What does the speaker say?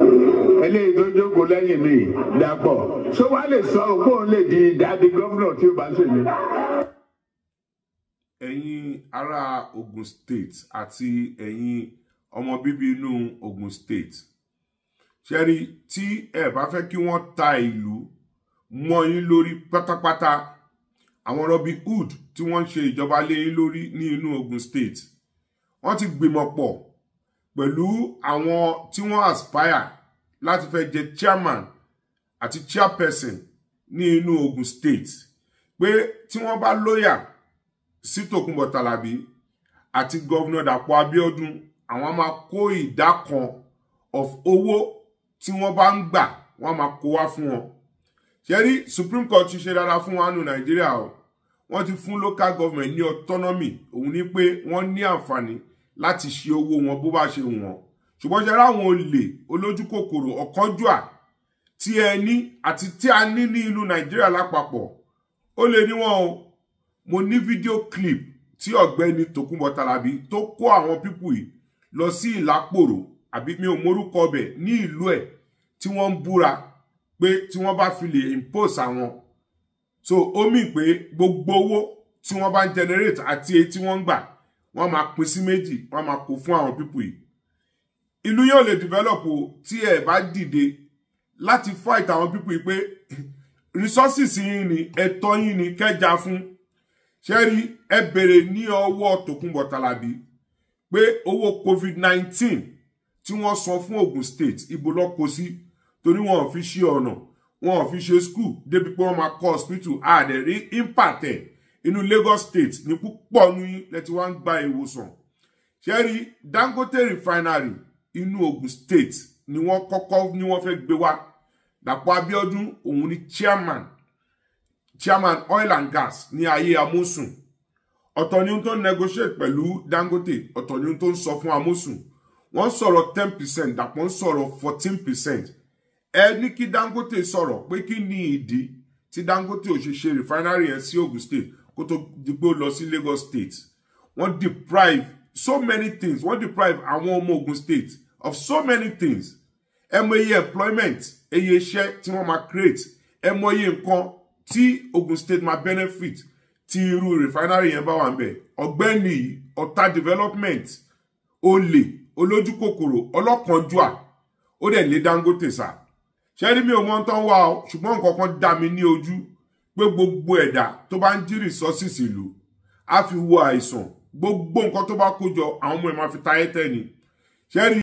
eléyìí tó jókòó lẹ́yìn mi dàpọ̀ ṣó wàá lè sọ òpó òun lè di dáàdi gómìnà tí ó bá ń ṣèlú. ẹ̀yin ará Ogun State àti ẹ̀yin ọmọ bíbí inú Ogun State ṣẹ́rí tí ẹ bá fẹ́ kí wọ́n ta ìlú mọ́ yín lórí pátápátá àwọn Robin Hood tí wọ́n ń ṣe ìjọba lé yín lórí ní inú Ogun State wọ́n ti gbìmọ̀ pọ̀ pẹ̀lú àwọn tí wọ́n aspire láti fẹ́ jẹ chairman àti chairperson ní inú Ogun State pé tí wọ́n bá lóyà sí Tòkunbọ̀ Tàlàbí àti gọ́vnà Dàpọ̀ Abíọ́dún àwọn máa kó ìdá kan of owó tí wọ́n bá ń gbà wọ́n máa kó wá fún wọn ṣẹ́rí Supreme Court ti ṣe dáadáa fún wa nù Nàìjíríà o wọ́n ti fún local government ní autonomy òun ni pé wọ́n ní àǹfààní láti ṣe owó wọn bó bá ṣe wọ́n ṣùgbọ́n ṣe ráwọn olè olójú kòkòrò ọ̀kánjúà tí ẹ ní àti tí a ní ní ìlú Nàìjíríà lápapọ̀ ó lè ní wọn o mo ní fídíò clip tí ọ̀gbẹ́ni Tòkunbọ̀ Tàlàbí tó kó àwọn pípù yìí lọ sí Ìlápòrò àbí mi ò mórúkọ ọbẹ̀ ní ìlú ẹ̀ tí wọ́n ń búra pé tí wọ́n bá fi lè impose àwọn so ó mì pé gbogbo owó tí wọ́n bá ń generate àti èyí tí wọ́n ń gbà wọ́n máa pín sí méjì wọ́n máa kó fún àwọn pípù yìí ìlú yóò lè develop o tí ẹ bá dìde láti fight àwọn pípù yìí pé resources yín ni ẹ̀tọ́ yín ni kẹjà fún ṣẹ́rí ẹ bèrè ní ọwọ́ Tòkunbọ̀ Tàlàbí pé owó covid-19 tí wọ́n san fún Ogun State ibo ló kó sí torí wọn ò fi ṣe ọ̀nà wọn ò fi ṣe school débi pé wọ́n máa kọ́ hospital àdẹ̀ rí impact ẹ̀ inú Lagos State ní púpọ̀ ní lẹ́tí wọ́n ń gba ìwòsàn ṣẹ́rí Dangote refinery inú Ogun State ni wọ́n kọ́kọ́ ní wọ́n fẹ́ gbé wá Dàpọ̀ Abíọ́dún òun ni chairman chairman oil and gas ní ayé Amosun ọ̀tọ̀ ni ohun tó ń negotiate pẹ̀lú Dangote ọ̀tọ̀ ni ohun tó ń sọ fún Amosun wọ́n sọ̀rọ̀ ten percent Dàpọ̀ ń sọ̀rọ̀ fourteen percent ẹ ní kí Dangote sọ̀rọ̀ pé kí ni ìdí tí Dangote ò ṣe ṣe refinery yẹn sí Ogun State kó tó di pé ó lọ sí Lagos State wọ́n deprive so many things wọ́n deprive àwọn ọmọ Ogun State of so many things ẹ mọ iye employment iye iṣẹ́ tí wọ́n máa create ẹ mọ iye nǹkan tí Ogun State máa benefit tí irú refinery yẹn bá wà ń bẹ̀ ọ̀gbẹ́ni ọ̀tá development olè olójú kòkòrò ọlọ́kànjúà ó dẹ̀ lé Dangote sá ṣẹ́rí mi ò mọ̀ tán wá o ṣùgbọ́n nǹkan kan dá mi ní ojú pé gbogbo ẹ̀dá tó bá ń jí resources ìlú á fi wo àìsàn gbogbo nǹkan tó bá kó jọ àwọn ọmọ ẹ̀ máa fi táyé tẹ́ ni ṣẹ́rí